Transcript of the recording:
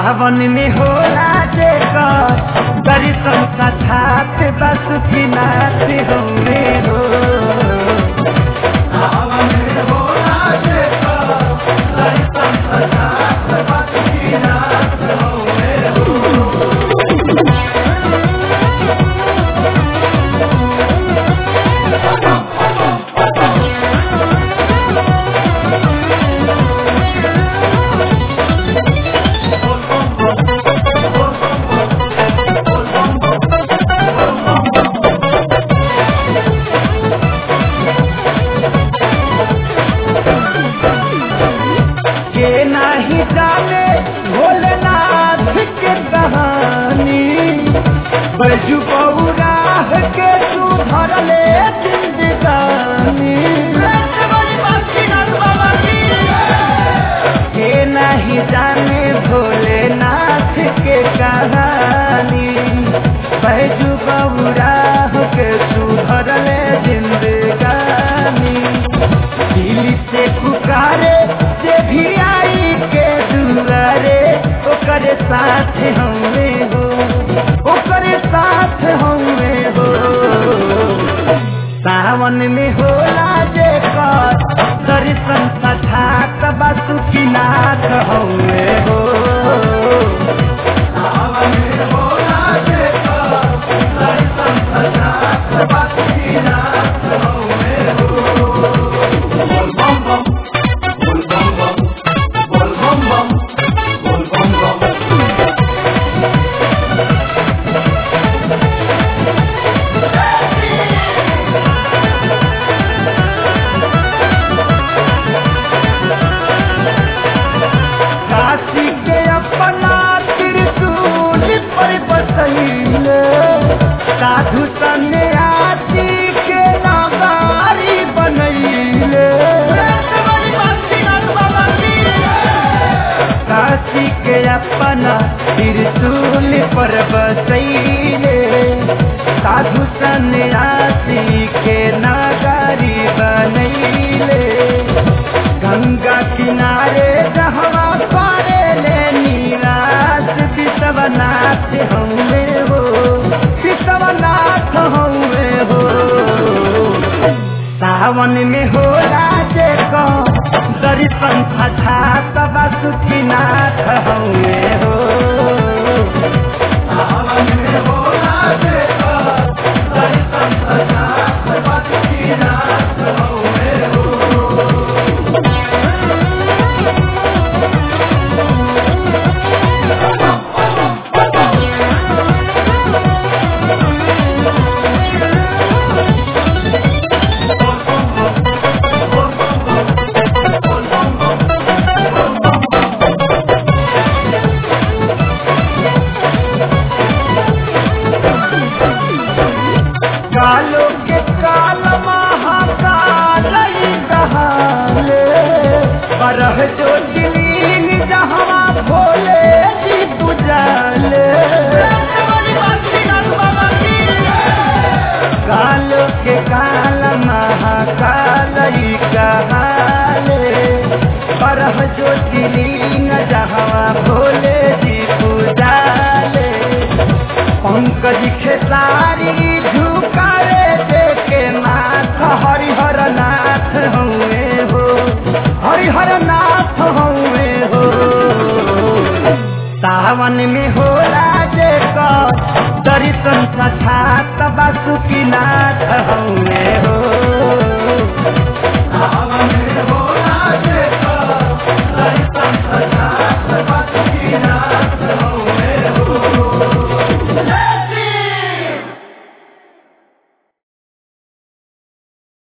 सावन में होला जेकर दर्शन साक्षात बासुकीनाथ हौवे हो सावन में होला जेकर दर्शन साक्षात बासुकीनाथ हौवे हो के नाही जाने भोलेनाथ के कहानी बैजू पौराह के तू भरले जिंदगानी के नहीं जाने भोलेनाथ के कहानी बैजू पौराह के तू भरले जिंदगानी दिल से पुकारे से भी आई के दुआरे ओकरे साथ हमें हो ओकरे साथ हमें हो सावन में होला जे कर दर्शन साक्षात बासुकीनाथ हमें हो सावन में होला जे कर दर्शन साक्षात बासुकीनाथ हमें हो बोल बम बम बोल बम बम बोल बम बम बोल बम बम काशी के अपना त्रिशूल पर बसैले साधु सन्यासी के नागारी बनैले काशी के अपना त्रिशूल पर बसैले साधु सन्यासी के नागारी बनैले गंगा किनारे जहवा पारे ले नीराज विश्वनाथ हमे हो विश्वनाथ हमे हो सावन में हो राजे को दर्शन साक्षात बासुकीनाथ हमे हो सावन में हो राजे को दर्शन साक्षात बासुकीनाथ हमे हो कालो के काल महाकाल कहाले बरह जो दिलीन जहाँ भोले जी पुजाले कालो के काल महाकाल कहाले बरह जो दिलीन जहाँ भोले जी पुजाले पंकज खेसारी झुकारे देखे नाथ हरिहर नाथ हुए हो हरिहर नाथ हुए हो सावन में हो राजे का दर्शन साक्षात बासुकीनाथ हुए हो